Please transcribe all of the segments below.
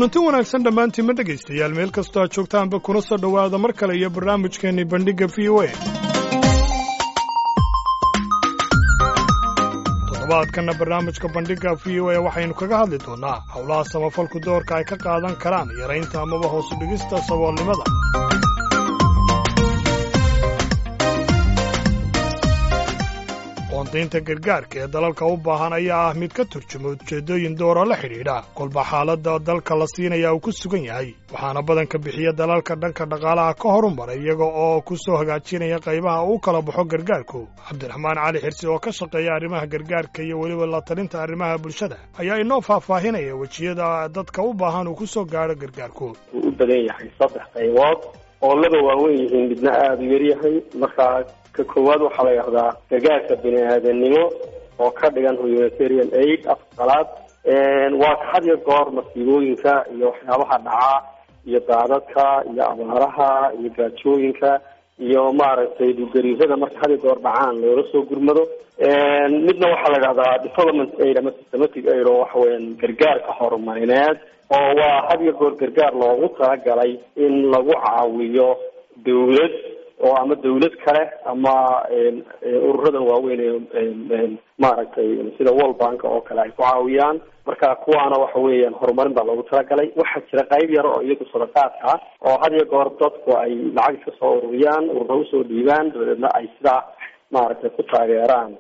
kulanti wanaagsan dhammaantiinma dhegaystayaal meel kastoo aad joogtaanba kuna soo dhowaada mar kale iyo barnaamijkeenni bandhigga v o a toddobaadkanna barnaamijka bandhigga v o a waxaynu kaga hadli doonnaa howlaha samafalku doorka ay ka qaadan karaan yaraynta amaba hoosu dhigista saboolnimada qoondaynta gargaarka ee dalalka u baahan ayaa ah mid ka turjuma ujeeddooyin doora la xidhiidha kolba xaaladda dalka la siinaya uu ku sugan yahay waxaana badanka bixiya dalalka dhanka dhaqaalaha ka horumaray iyaga oo ku soo hagaajinaya qaybaha uu kala baxo gargaarku cabdiraxmaan cali xirsi oo ka shaqeeya arrimaha gargaarka iyo weliba la talinta arrimaha bulshada ayaa inoo faahfaahinaya wejiyada dadka u baahan uu ku soo gaadho gargaarku wuu u badan yahay saddex qaybood oo laba waaweyn yihiin midna aada u yaryahay markaa ka koowaad waxaa la yidhahdaa gargaarka bini aadanimo oo ka dhigan humanitarian aid afqalaad waa ka had iyo goor masiibooyinka iyo waxyaabaha dhacaa iyo daadadka iyo abaaraha iyo gaajooyinka iyo maaragtay dhulgariirada marka had iyo goor dhacaan loola soo gurmado midna waxaa la yidhahdaa development aid ama systematic aid oo waxa weeyaan gargaarka horumarineed oo waa had iyo goor gargaar loogu talagalay in lagu caawiyo dawlad oo ama dawlad kale ama ururadan waaweyn ee maaragtay sida world bank oo kale ay ku caawiyaan marka kuwaana waxa weeyaan horumarin baa loogu talagalay waxaa jira qayb yar oo iyagu sadaqaadka ah oo had iyo goor dadku ay lacag iska soo ururiyaan urura usoo dhiibaan dabadeedna ay sidaa maaragtay ku taageeraan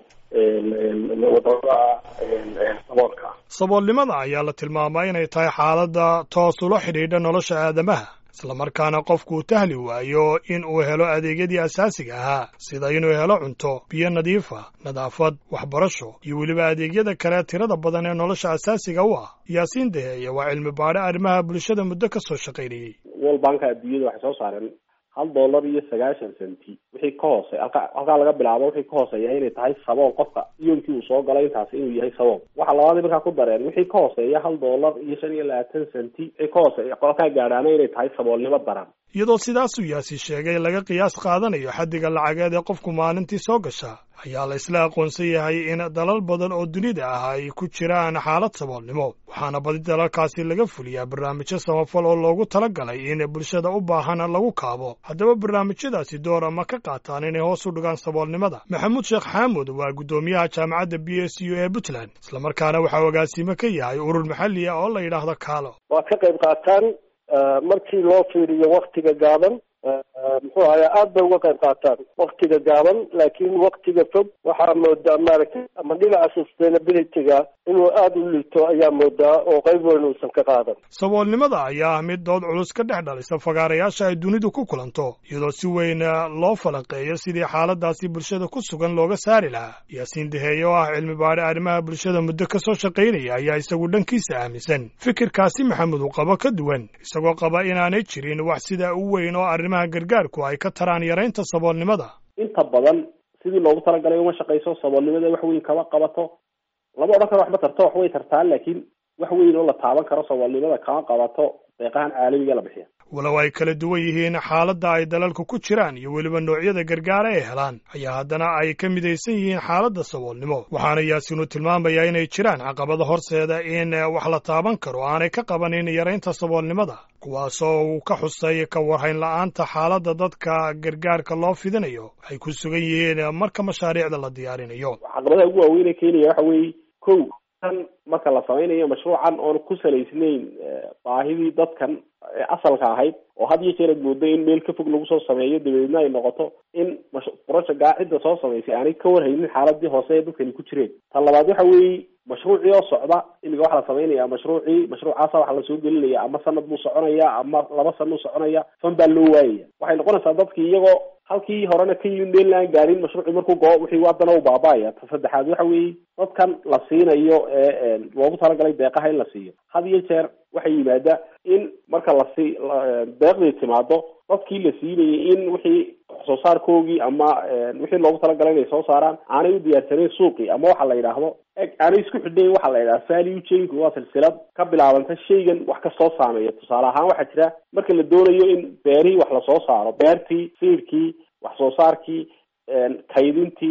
wadamada saboolka saboolnimada ayaa la tilmaamaa inay tahay xaaladda toos ula xidhiidha nolosha aadamaha islamarkaana qofku uu tahli waayo in uu helo adeegyadii asaasiga ahaa sida inuu helo cunto biyo nadiifa nadaafad waxbarasho iyo weliba adeegyada kale tirada badan ee nolosha asaasiga u ah yaasiin daheeye waa cilmi baadhe arrimaha bulshada muddo ka soo shaqaynayey world banka adduunyada waxay soo saareen hal dollar iyo sagaashan centi wixii ka hoosey halka halkaa laga bilaabo wixii ka hooseeya inay tahay sabool qofka yoolkii uu soo galay intaasi inuu yahay sabool waxaa labaadii markaa ku dareen wixii ka hooseeya hal dollar iyo shan iyo labaatan centi wixii ka hooseeya qolkaa gaadhaana inay tahay saboolnimo daran iyadoo sidaasuu yaasi sheegay laga qiyaas qaadanayo xaddiga lacageed ee qofku maalintii soo gasha ayaa la isla aqoonsan yahay in dalal badan oo dunida ah ay ku jiraan xaalad saboolnimo waxaana badi dalalkaasi laga fuliyaa barnaamijyo samafal oo loogu talagalay in bulshada u baahan lagu kaabo haddaba barnaamijyadaasi doora ma ka qaataan inay hoos u dhigaan saboolnimada maxamuud sheekh xaamud waa guddoomiyaha jaamacadda b s u ee puntland islamarkaana waxaa agaasimo ka yahay urur maxalli ah oo la yidhaahdo kaalo waa ka qayb qaataan markii loo fiiriyo waktiga gaaban muxuu ahaye aada bay uga qayb qaataan waktiga gaaban laakiin waktiga fog waxaa moodaa maaragtay ama dhinaca sustainability-ga inuu aada u liito ayaa moodaa oo qayb weyn uusan ka qaadan saboolnimada ayaa ah mid dood culus ka dhex dhalisa fagaarayaasha ay dunidu ku kulanto iyadoo si weyn loo falanqeeyo sidii xaaladaasi bulshada ku sugan looga saari lahaa yaasiin daheeye oo ah cilmi baadhe arrimaha bulshada muddo ka soo shaqaynaya ayaa isagu dhankiisa aaminsan fikirkaasi maxamed uu qabo ka duwan isagoo qaba inaanay jirin wax sidaa u weyn oo arrimaha gargaarku ay ka taraan yaraynta saboolnimada inta badan sidii loogu talagalay uma shaqayso saboolnimada wax weyn kama qabato lama odhan karo waxba tarto wax way tartaa laakiin wax weyn oo la taaban karo saboolnimada kama qabato deeqahan caalamiga la bixiya walow ay kala duwan yihiin xaaladda ay dalalku ku jiraan iyo weliba noocyada gargaara ay helaan ayaa haddana ay ka midaysan yihiin xaaladda saboolnimo waxaana yaasiinu tilmaamayaa inay jiraan caqabada horseeda in wax la taaban karo aanay ka qabanin yaraynta saboolnimada kuwaasoo uu ka xusay ka warhayn la-aanta xaaladda dadka gargaarka loo fidinayo ay ku sugan yihiin marka mashaariicda la diyaarinayo caqabadaha ugu waaweynee keenaya waxa weeye kow tan marka la samaynayo mashruucan oon ku salaysnayn baahidii dadkan asalka ahayd oo had iyo jeer ad moodo in meel ka fog lagu soo sameeyo dabadeedna ay noqoto in projectga cidda soo samaysay aanay ka warhaynin xaaladii hoose ee dadkani ku jireen tan labaad waxa weeye mashruucii oo socda imiga waxaa la samaynaya mashruucii mashruucaasa waxaa lasoo gelinaya ama sanad buu soconaya ama laba sana u soconaya fan baa loo waayaya waxay noqonaysaa dadkii iyagoo halkii horena ka yimid meel aan gaarin mashruucii markuu goo wixii haddana u baaba-aya ta saddexaad waxa weeye dadkan la siinayo ee loogu talagalay deeqaha in la siiyo had iyo jeer waxay yimaada in marka lasi deeqdii timaado dadkii la siinayay in wixii wax soo saarkoogii ama wixii loogu talagalay inay soo saaraan aanay u diyaarsanayn suuqii ama waxa la yidhaahdo aanay isku xidhayn waxa la yidhaha value chain waa silsilad ka bilaabanta shaygan wax kastoo saameeya tusaale ahaan waxaa jira marka la doonayo in beerihii wax lasoo saaro beertii siirkii wax soo saarkii kaydintii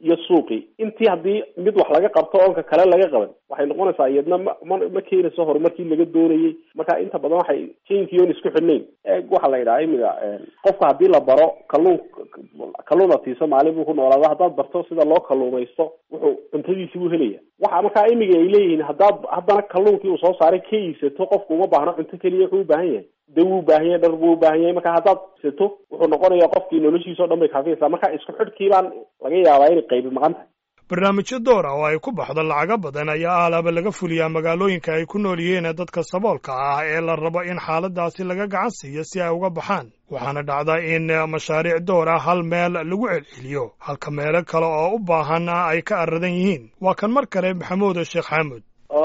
iyo suuqii intii haddii mid wax laga qabto oonka kale laga qaban waxay noqonaysaa iyadna ma ma ma keenayso horumarkii laga doonayay marka inta badan waxay jainkii oon isku xidhnayn eeg waxaa la yidhaha imiga qofka haddii la baro kalluun kalluun atiiso maalin buu ku noolaada haddaad barto sida loo kalluumaysto wuxuu cuntadiisi buu helaya waxa markaa imiga ay leeyihiin haddaad haddana kalluunkii uu soo saaray ka iibsato qofku uma baahno cunto keliya wuxuu u baahan yahay daw u baahan yahay dhar buu u baahan yahay marka haddaad sato wuxuu noqonayaa qofkii noloshiisa o dhan bay kaafiyaysaa marka isku xidhkii baan laga yaabaa inay qaybi maqan tahay barnaamijyo door ah oo ay ku baxdo lacago badan ayaa aalaaba laga fuliyaa magaalooyinka ay ku nool yihiin dadka saboolka ah ee la rabo in xaaladaasi laga gacan siiyo si ay uga baxaan waxaana dhacda in mashaariic door ah hal meel lagu celceliyo halka meelo kale oo u baahan ay ka aradan yihiin waa kan mar kale maxamuud sheekh xaamud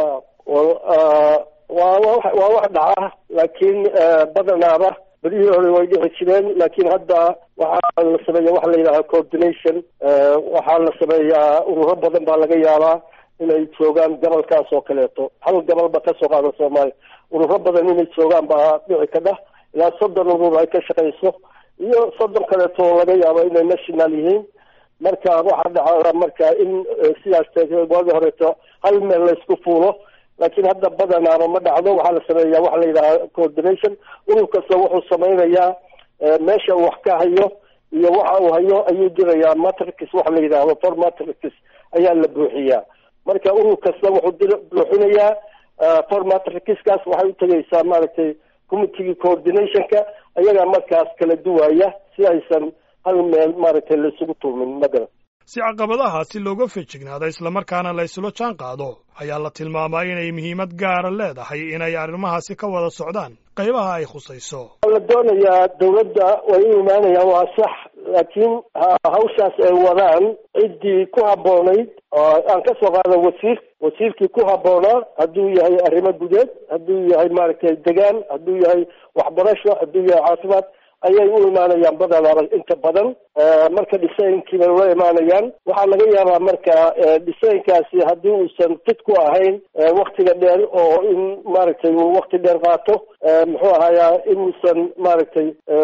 waa waa wax dhaca laakiin badanaaba berihii hore way dhici jireen laakiin hadda waxaa la sameeya waxa la yidhaha coordination waxaa la sameeyaa ururo badan baa laga yaabaa inay joogaan gobolkaas oo kaleeto hal gobolba kasoo qaada soomaaliya ururo badan inay joogaan baa dhici kadha ilaa soddon urur ay ka shaqayso iyo soddon kaleeto oo laga yaabo inay national yihiin marka waxaa dhaca marka in sidaas waagi horeeto hal meel laysku fuulo laakiin hadda badanaaba ma dhacdo waxaa la sameeyaa waxa la yidhaha coordination urur kasta wuxuu samaynayaa meesha uu wax ka hayo iyo waxa uu hayo ayuu dirayaa matrix waxa la yidhaahdo for matrix ayaa la buuxiyaa marka urur kasta wuxuu dir buuxinayaa for matrixkaas waxay utegaysaa maaragtay committegii coordinationka ayagaa markaas kala duwaya si aysan hal meel maaragtay laisugu tuumin magaran si caqabadahaasi looga fejignaado islamarkaana la isula jaan qaado ayaa la tilmaamaa inay muhiimad gaara leedahay inay arrimahaasi ka wada socdaan qaybaha ay khusayso la doonayaa dawladda way u imaanayaan waa sax laakiin hawshaas ay wadaan ciddii ku habboonayd aan ka soo qaada wasiir wasiirkii ku habboonaa hadduu yahay arrimo gudeed hadduu yahay maaragtay degaan hadduu yahay waxbarasho hadduu yahay caafimaad ayay u imaanayaan badanaaba inta badan marka dhisaynkii bay ula imaanayaan waxaa laga yaabaa marka dhisaynkaasi haddii uusan fit ku ahayn waktiga dheer oo in maaragtay uu wakti dheer qaato muxuu ahayaa inuusan maaragtay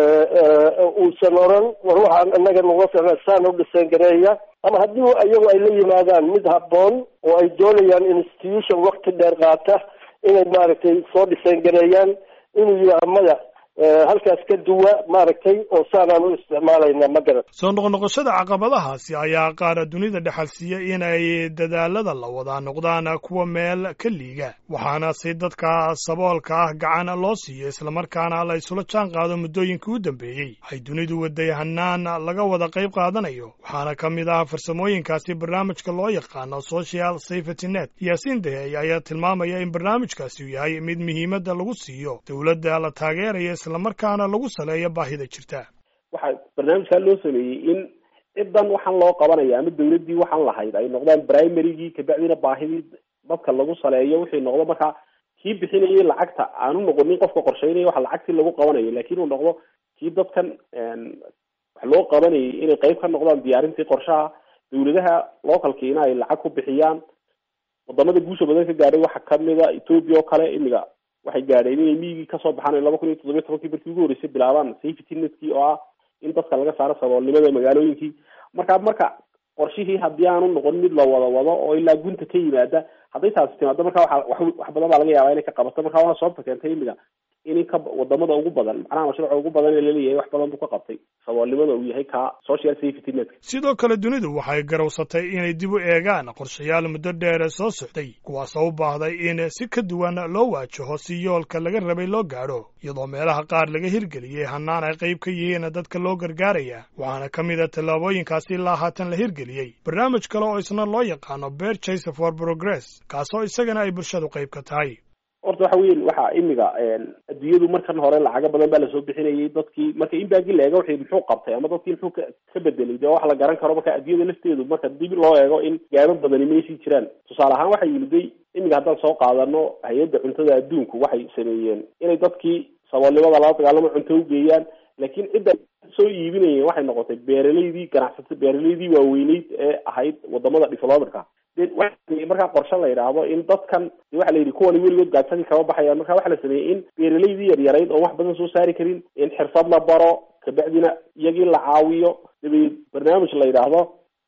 uusan oran war waxaan inaga nuga ficna saan u dhisayn gareeya ama haddii iyagu ay la yimaadaan mid habboon oo ay doonayaan institution wakti dheer qaata inay maaragtay soo dhisayn gareeyaan inuu yidhaha maya halkaas ka duwa maaragtay oo saanaan u isticmaalayna ma garan soo noqnoqoshada caqabadahaasi ayaa qaara dunida dhexalsiiya inay dadaalada la wadaa noqdaan kuwa meel ka liiga waxaana si dadka saboolka ah gacan loo siiyo islamarkaana la isula jaan qaado muddooyinkii u dambeeyey ay dunidu waday hanaan laga wada qayb qaadanayo waxaana ka mid ah farsamooyinkaasi barnaamijka loo yaqaano social safety net yaasiin dahey ayaa tilmaamaya in barnaamijkaasi uu yahay mid muhiimadda lagu siiyo dowladda la taageeraya islamarkaana lagu saleeyo baahida jirta waxaa barnaamijkaa loo sameeyey in cidan waxaan loo qabanaya ama dawladdii waxaan lahayd ay noqdaan primarygii kabacdina baahidii dadka lagu saleeyo wixii noqdo markaa kii bixinayay lacagta aanu noqonin qofka qorsheynaya waxa lacagtii lagu qabanayo lakin uu noqdo kii dadkan wax loo qabanayay inay qayb ka noqdaan diyaarintii qorshaha dawladaha localkiina ay lacag ku bixiyaan wadamada guusha badan ka gaadhay waxaa kamida ethoopia oo kale imiga waxay gaadheen inay miyigii kasoo baxaan laba kun iyo toddobiyo tobankii markii ugu horreysay bilaabaan safety netkii oo ah in dadka laga saaro saboolnimada magaalooyinkii marka marka qorshihii haddii aanu noqon mid la wada wado oo ilaa gunta ka yimaada hadday taasi timaado marka waa wax badan baa laga yaabaa inay ka qabato marka waana sababta keentay imiga in ka wadamada ugu badan macnaha mashruuca ugu badan ee laleeyahay wax badan buu ka qabtay saboolnimada uu yahay ka social safety netka sidoo kale dunidu waxay garowsatay inay dib u eegaan qorshayaal muddo dheere soo socday kuwaasoo u baahday in si ka duwan loo waajaho si yoolka laga rabay loo gaadho iyadoo meelaha qaar laga hirgeliyey hanaan ay qayb ka yihiin dadka loo gargaaraya waxaana ka mid a tallaabooyinkaasi ilaa haatan la hirgeliyey barnaamij kale oo isna loo yaqaano bear chase for progress kaasoo isagana ay bulshadu qayb ka tahay horta waxa weyn waxaa imiga adduunyadu markan hore lacago badan baa lasoo bixinayay dadkii marka in baagi la eego wixii muxuu qabtay ama dadkii muxuu ka ka bedelay dee wax la garan karo marka adduunyada lafteedu marka dib loo eego in gaabo badani meeshii jiraan tusaale ahaan waxay yimiday imiga haddaan soo qaadano hay-adda cuntada adduunku waxay sameeyeen inay dadkii saboolnimada lala dagaalamo cunto ugeeyaan laakiin cidda soo iibinayeen waxay noqotay beeraleydii ganacsata beeraleydii waaweyneyd ee ahayd wadamada developerka de waxa markaa qorshe la yidhaahdo in dadkan de waxa la yidhi kuwani weligood gaadsadii kama baxayaan marka waxa la sameeyey in beeraleydii yaryarayd oon wax badan soo saari karin in xirfad la baro kabacdina iyagii la caawiyo dabadeed barnaamij la yidhaahdo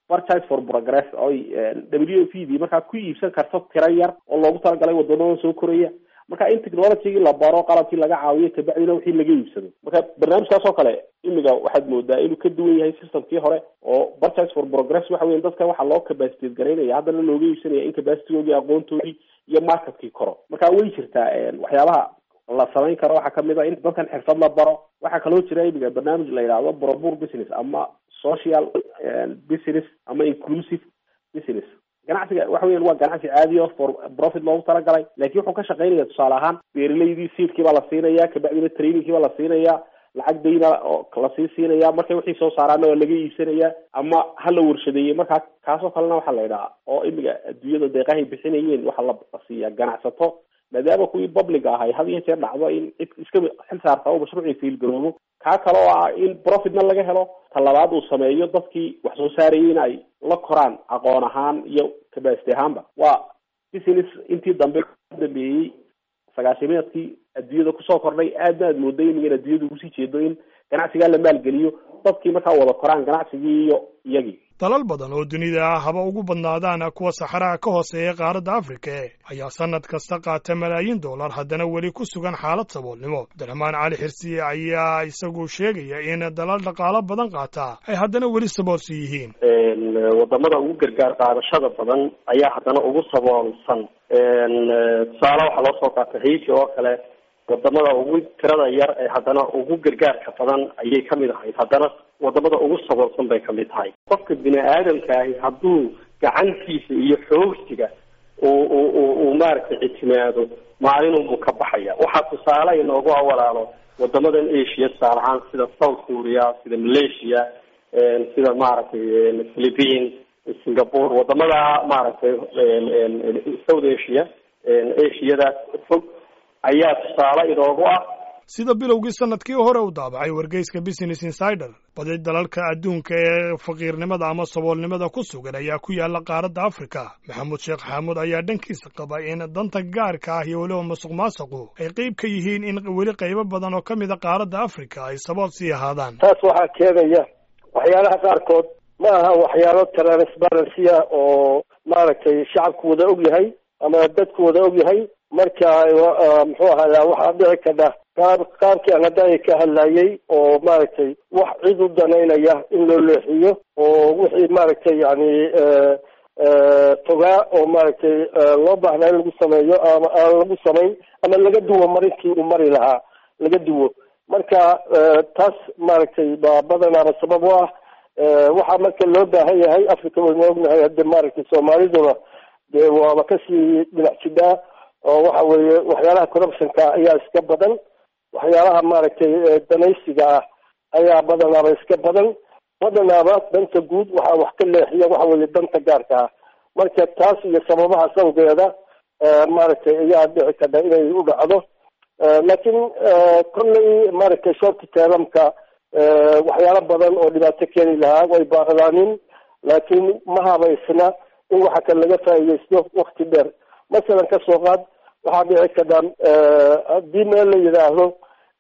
purchase for progress oy w f d markaa ku iibsan karto tiro yar oo loogu talagalay wadamada soo koraya marka in technologygii la baro qalabkii laga caawiyo kabacdina wixii laga iibsado marka barnaamijkaas oo kale imiga waxaad moodaa inuu ka duwan yahay systemkii hore oo purchase for progress waxa weya dadka waxaa loo capacitate garaynaya haddana looga iibsanaya in capacitygoodii aqoontoodii iyo marketkii koro marka way jirtaa waxyaabaha la samayn karo waxaa kamid a in dadkan xirfad la baro waxaa kaloo jira imiga barnaamij la yidhaahdo brobur business ama social business ama inclusive business ganacsiga waxa weyan waa ganacsi caadi o for profit loogu talagalay laakiin wuxuu ka shaqaynaya tusaale ahaan beeralaydii seedkii baa la siinaya kabacdina trainingkii baa la siinaya lacag dayna oo lasii siinaya markay wixii soo saaraana waa laga iibsanaya ama ha la warshadeeyey markaa kaasoo kalena waxaa la yidhaha oo imiga adduunyada deeqahay bixinayeen waxaa la siiya ganacsato maadaama kuwii publica ahay had iyo jeer dhacdo in cid iska xil saarta oo mashruucii fiilgaroobo kaa kale oo ah in profitna laga helo talabaad uu sameeyo dadkii wax soo saarayay in ay la koraan aqoon ahaan iyo capacity ahaanba waa business intii dambe dambeeyey sagaashimeedkii adduunyada kusoo kordhay aadna aad mooday imigan adduunyada ugu sii jeedo in ganacsigaa la maalgeliyo dadkii markaa wada koraan ganacsigii iyo iyagii dalal badan oo dunida ah haba ugu badnaadaan kuwa saxaraha ka hooseeya qaaradda afrika e ayaa sannad kasta qaata malaayiin dollar haddana weli ku sugan xaalad saboolnimo abdiraxmaan cali xirsiye ayaa isagu sheegaya in dalal dhaqaalo badan qaata ay haddana weli saboolsan yihiin wadamada ugu gargaar qaadashada badan ayaa haddana ugu saboolsan tusaale waxaa loo soo qaatay haiti oo kale wadamada ugu tirada yar ee haddana ugu gargaarka badan ayay kamid ahayd haddana wadamada ugu saboolsan bay kamid tahay qofka bini aadamkaahi hadduu gacantiisa iyo xoogsiga uu maaragtay ictimaado maalinunbuu ka baxaya waxaa tusaale inoogu awalaalo wadamadan asia tusaale ahaan sida south korea sida malaysia sida maaragtay philippine singapore wadamada maaragtay south asia asiadaas fog ayaa tusaale inoogu ah sida bilowgii sanadkii hore u daabacay wargeyska business insider badi dalalka adduunka ee faqiirnimada ama saboolnimada ku sugan ayaa ku yaala qaaradda afrika maxamuud sheekh xaamuud ayaa dhankiisa qaba in danta gaarka ah iyo weliba masuq maasuqu ay qeyb ka yihiin in weli qaybo badan oo ka mid a qaaradda afrika ay sabool sii ahaadaan taas waxaa keenaya waxyaalaha qaarkood ma aha waxyaalo transparency ah oo maaragtay shacabku wada og yahay ama dadku wada og yahay marka muxuu ahaya waxaa dhici kadha qaab qaabkii aan hadda ka hadlayay oo maaragtay wax cid u danaynaya in loo leexiyo oo wixii maaragtay yani fogaa oo maaragtay loo baahnaa in lagu sameeyo ama aan lagu samayn ama laga duwo marintii uu mari lahaa laga duwo marka taas maaragtay baa badanaaba sabab u ah waxaa marka loo baahan yahay africa waynu ognahay hadda maaragtay soomaaliduna dee waaba kasii dhinac jidhaa oo waxa weeye waxyaalaha corruptionka ayaa iska badan waxyaalaha maaragtay danaysiga ah ayaa badanaaba iska badan badanaaba danta guud waxaa wax ka leexiya waxa weeye danta gaarka ah marka taas iyo sababaha sawgeeda maaragtay ayaa dhici kadha inay u dhacdo laakiin kolley maaragtay shorti teelamka waxyaalo badan oo dhibaato keeni lahaa way baaqdaanin laakiin ma habaysna in waxa kale laga faa'iidaysto wakti dheer masalan kasoo qaad waxaa dhici kadha haddii meel la yidhaahdo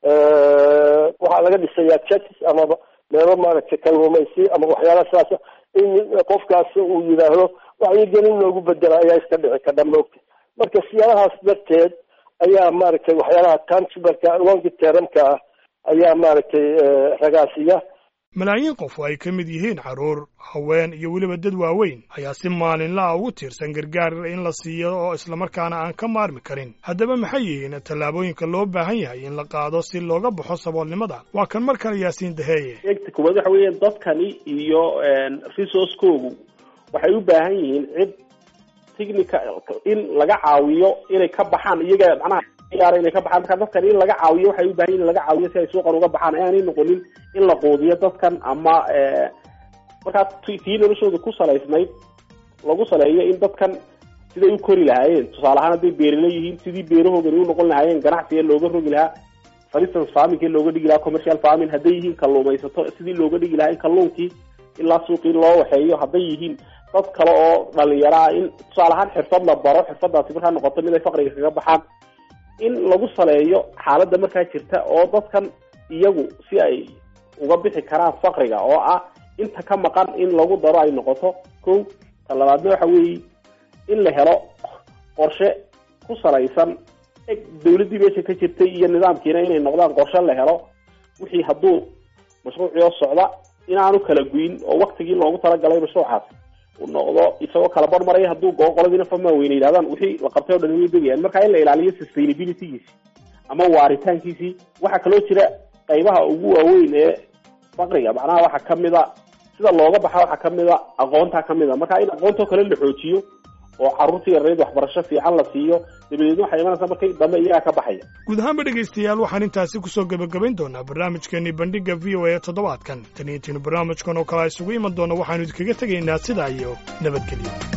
waxaa laga dhisayaa churches amaba meelo maaragtay kalluumaysi ama waxyaala saasa in qofkaas uu yidhaahdo wacyigelin loogu bedela ayaa iska dhici kadha maogta marka siyaalahaas darteed ayaa maaragtay waxyaalaha tangibalka longi termka ah ayaa maaragtay ragaasiya malaayiin qof oo ay ka mid yihiin carruur haween iyo weliba dad waaweyn ayaa si maalinla ah ugu tiirsan gargaar in la siiyo oo islamarkaana aan ka maarmi karin haddaba maxay yihiin tallaabooyinka loo baahan yahay in la qaado si looga baxo saboolnimada waa kan mar kale yaasiin daheeye eegta koowaad waxa weeyaan dadkani iyo resource-koogu waxay u baahan yihiin cid technica in laga caawiyo inay ka baxaan iyaga macnaha ciyaara inay ka baxaan marka dadkan in laga caawiyo waxay u baahan yihin in laga caawiyo si ay suuqan uga baxaan aanay noqonin in la quudiyo dadkan ama markaa tii noloshooda ku salaysnayd lagu saleeyo in dadkan siday u kori lahaayeen tusaale ahaan hadday beerala yihiin sidii beerahoogani u noqon lahaayeen ganacsiga looga rogi lahaa for instance farmingkii looga dhigi lahaa commercial farming hadday yihiin kalluumaysato sidii looga dhigi lahaa in kalluunkii ilaa suuqii loo waxeeyo hadday yihiin dad kale oo dhalinyaro ah in tusaale ahaan xirfad la baro xirfadaasi markaa noqoto mid ay faqriga kaga baxaan in lagu saleeyo xaaladda markaa jirta oo dadkan iyagu si ay uga bixi karaan faqriga oo ah inta ka maqan in lagu daro ay noqoto ko ta labaadna waxa weeye in la helo qorshe ku salaysan eg dawladdii meesha ka jirtay iyo nidaamkiina inay noqdaan qorshe la helo wixii hadduu mashruucioo socda inaanu kala guyin oo waktigii loogu talagalay mashruucaas uu noqdo isagoo kala barmaraya hadduu goo qoladiina fama weyne yidhahdaan wixii la qabtay o dhan way degayaan marka in la ilaaliyo sustainabilitygiisi ama waaritaankiisii waxaa kaloo jira qaybaha ugu waaweyn ee faqriga macnaha waxaa kamid a sida looga baxa waxaa kamid a aqoontaa kamid a marka in aqoontoo kale la xoojiyo oo carruurtii yareed waxbarasho fiican la siiyo dabadeedna waxay imanaysaa markay dambe iyagaa ka baxaya guud ahaanba dhegaystayaal waxaan intaasi ku soo gebagabayn doonaa barnaamijkeenii bandhigga v o a ee toddobaadkan tan iyo tiinu barnaamijkan oo kale a isugu iman doona waxaanu idinkaga tegaynaa sidaa iyo nabadgelyo